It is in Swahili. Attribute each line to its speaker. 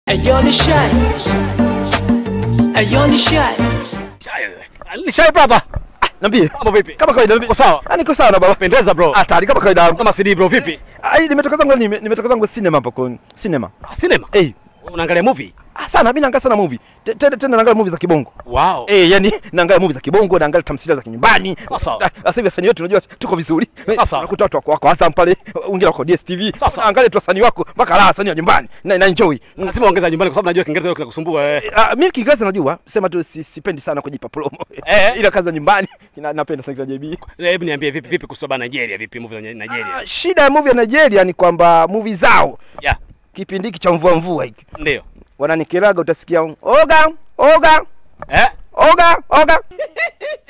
Speaker 1: Ayo ni shy. Ayo ni shy.
Speaker 2: Shai wewe. Ni Shai brother.
Speaker 3: Niambie.
Speaker 2: Mambo vipi?
Speaker 3: Kama kawaida niambie.
Speaker 2: Uko sawa?
Speaker 3: Ah, niko sawa na baba.
Speaker 2: Pendeza bro.
Speaker 3: Hatari kama kawaida yangu.
Speaker 2: Kama CD bro vipi?
Speaker 3: Ah, hii nimetoka zangu nime- nimetoka zangu cinema hapo kwa cinema.
Speaker 2: Ah, Cinema.
Speaker 3: Eh.
Speaker 2: Unaangalia movie?
Speaker 3: Ah, sana mimi naangalia sana movie. Te- Tena tena naangalia movie za kibongo.
Speaker 2: Wow.
Speaker 3: Eh, yani naangalia movie za kibongo, naangalia tamthilia za kinyumbani.
Speaker 2: Sasa.
Speaker 3: Ah, Sasa hivi wasanii wetu unajua tuko vizuri. Eh,
Speaker 2: Sasa.
Speaker 3: Unakuta watu wako wako Azam pale, wengine wako DSTV.
Speaker 2: Sasa.
Speaker 3: Angalia tu wasanii wako mpaka la wasanii wa nyumbani. Na, na enjoy. Mm.
Speaker 2: Lazima ongeza nyumbani kwa sababu najua Kiingereza leo kinakusumbua eh.
Speaker 3: Ah, mimi Kiingereza najua, sema tu si, sipendi sana kujipa promo.
Speaker 2: Eh.
Speaker 3: Ila kazi za nyumbani ina- napenda sana kila JB.
Speaker 2: Hebu niambie vipi vipi kuhusu bana Nigeria, vipi movie za Nigeria?
Speaker 3: Ah, shida ya movie ya Nigeria ni kwamba movie zao
Speaker 2: Yeah,
Speaker 3: kipindi hiki cha mvua mvua hiki
Speaker 2: ndio.
Speaker 3: wananikeraga, utasikia oga oga
Speaker 2: Eh?
Speaker 3: oga oga